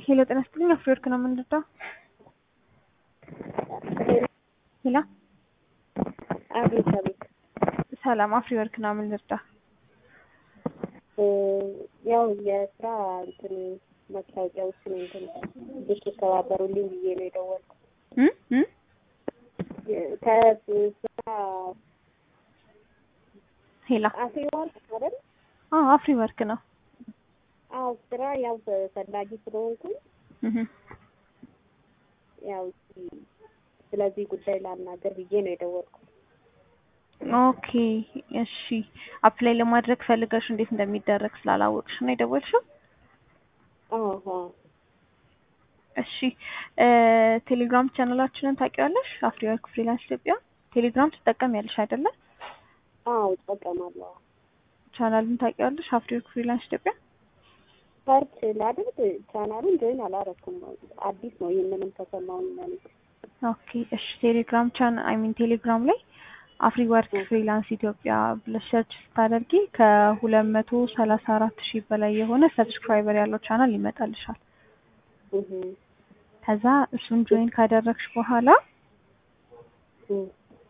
ሄሎ ጤና ይስጥልኝ። አፍሪወርክ ነው የምንረዳው። ሄሎ አቤት አቤት። ሰላም፣ አፍሪወርክ ነው የምንረዳው። ያው የስራ እንትን መታወቂያዎችን እንትን እንድትተባበሩልኝ ብዬ ነው የደወልኩት። እም እም ከስራ ሄሎ አፍሪወርክ አይደል? አዎ አፍሪወርክ ነው። አዎ ስራ ያው ፈላጊ ስለሆንኩኝ እህ ያው እስኪ ስለዚህ ጉዳይ ላናገር ብዬ ነው የደወልኩት። ኦኬ እሺ። አፕላይ ለማድረግ ፈልገሽ እንዴት እንደሚደረግ ስላላወቅሽ ነው የደወልሽው? አዎ እሺ ቴሌግራም ቻናላችንን ታውቂዋለሽ? አፍሪወርክ ፍሪላንስ ኢትዮጵያ ቴሌግራም ትጠቀሚያለሽ አይደለ? አዎ እጠቀማለሁ። ቻናሉን ታውቂዋለሽ? አፍሪወርክ ፍሪላንስ ኢትዮጵያ ሰርች ላድርግ ቻናሉን ጆይን አላረኩም። አዲስ ነው። ይህንንም ከሰማሁኝ ማለት ኦኬ እሺ። ቴሌግራም ቻን አይ ሚን ቴሌግራም ላይ አፍሪ ወርክ ፍሪላንስ ኢትዮጵያ ብለሽ ሰርች ስታደርጊ ከሁለት መቶ ሰላሳ አራት ሺህ በላይ የሆነ ሰብስክራይበር ያለው ቻናል ይመጣልሻል። እህ ከዛ እሱን ጆይን ካደረግሽ በኋላ እህ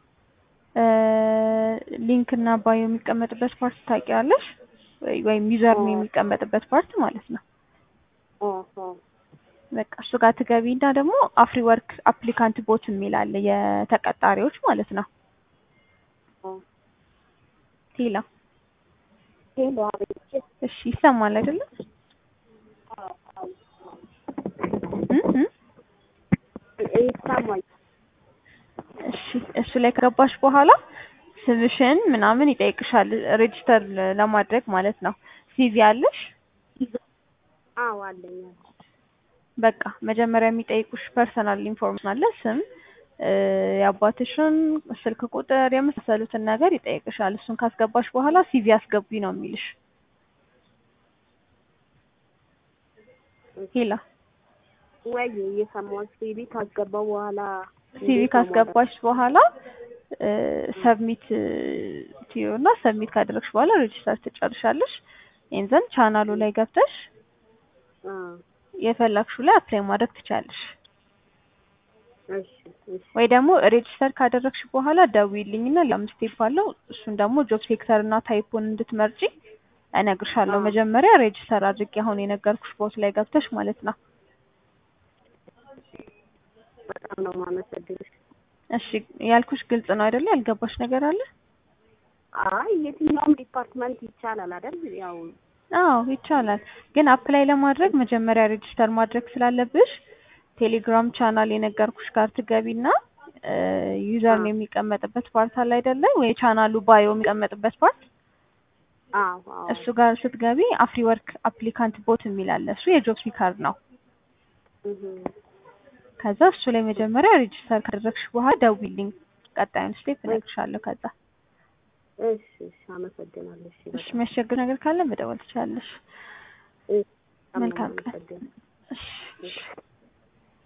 ሊንክ እና ባዮ የሚቀመጥበት ፓርት ታውቂያለሽ? ወይም ዩዘር ነው የሚቀመጥበት ፓርት ማለት ነው። አሃ በቃ እሱ ጋር ትገቢና ደግሞ አፍሪ ወርክ አፕሊካንት ቦት የሚል አለ የተቀጣሪዎች ማለት ነው። ቴላ ሄሎ አቤት። እሺ ይሰማል አይደለ? እም እም ይሰማኝ። እሺ እሱ ላይ ከገባሽ በኋላ ስምሽን ምናምን ይጠይቅሻል ሬጅስተር ለማድረግ ማለት ነው። ሲቪ አለሽ? አዎ አለኝ። በቃ መጀመሪያ የሚጠይቁሽ ፐርሰናል ኢንፎርሜሽን አለ። ስም፣ የአባትሽን ስልክ ቁጥር የመሳሰሉትን ነገር ይጠይቅሻል። እሱን ካስገባሽ በኋላ ሲቪ አስገቢ ነው የሚልሽ። ሄላ ወይ እየሰማሁሽ ሲቪ ካስገባው በኋላ ሲቪ ካስገባሽ በኋላ ሰብሚት ትዩና ሰብሚት ካደረግሽ በኋላ ሬጅስተር ትጨርሻለሽ። ይንዘን ቻናሉ ላይ ገብተሽ አ የፈለግሽው ላይ አፕላይ ማድረግ ትችላለሽ። እሺ እሺ ወይ ደግሞ ሬጅስተር ካደረግሽ በኋላ ደውዪልኝና ለአምስት ስቴፕ አለው እሱን ደግሞ ጆብ ሴክተር እና ታይፑን እንድትመርጪ እነግርሻለሁ። አዎ። መጀመሪያ ሬጅስተር አድርጌ አሁን የነገርኩሽ ቦት ላይ ገብተሽ ማለት ነው። በጣም ነው የማመሰግንሽ። እሺ ያልኩሽ ግልጽ ነው አይደለ? ያልገባሽ ነገር አለ? አይ የትኛውም ዲፓርትመንት ይቻላል አይደል? ያው አዎ ይቻላል። ግን አፕላይ ለማድረግ መጀመሪያ ሬጅስተር ማድረግ ስላለብሽ ቴሌግራም ቻናል የነገርኩሽ ጋር ትገቢና ዩዘር ነው የሚቀመጥበት ፓርት አለ አይደለ? ወይ ቻናሉ ባዮ የሚቀመጥበት ፓርት አዎ አዎ እሱ ጋር ስትገቢ አፍሪ ወርክ አፕሊካንት ቦት የሚል አለ። እሱ የጆብ ሲከር ነው። እህ ከዛ እሱ ላይ መጀመሪያ ሬጅስተር ካደረግሽ በኋላ ደውዪልኝ። ቀጣዩን ስቴፕ እነግርሻለሁ። ከዛ እሺ እሺ አመሰግናለሁ። እሺ እሺ የሚያስቸግር ነገር ካለ መደወል ትችላለሽ። እሺ በጣም ነው መልካም ቀን። የማመሰግነው። እሺ እሺ